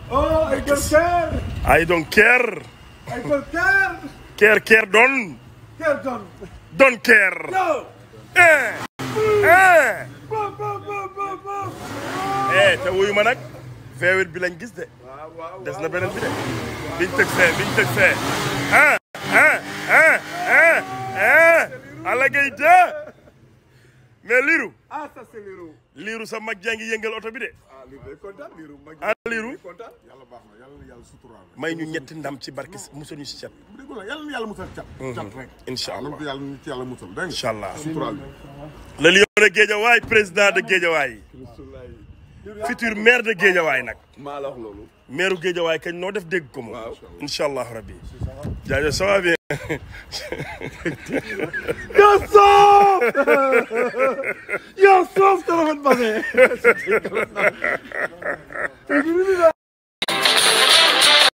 Oh, I don't care. I don't care I don't care. care care don Care done. don't care No. eh eh Boom, boom, boom, boom, boom. eh te wuyu ma nag feewit bi lañ gis de Waaw, waaw, des waaw. na beneen bi de biñ tëg fee biñ tëg fee ah ah ah ah ah Alla Gaye de mais liiru Ah, ça c'est Lirou. liiru sa mag jaa ngi yëngal oto bi de Ah, Lirou day kontaan, Lirou mag ah liiru kontaan. yàlla baax na yàlla na yàlla suturaal may ñu ñetti ndam ci barke musal ñu si cat bu dégg la yàlla na yàlla musal cat cat rek incha allah waaw yàlla na ci yàlla musal dégg nga incha allah suturaal le lion de Guédiawaye président de Guédiawaye futur maire de Guédiawaye nag maa la wax loolu. maire Guédiawaye kañ noo def dégg ko moom Waaw. incha allah rabbi jaajëf ça va bien Yo soof. Yo soof, téléphone passé.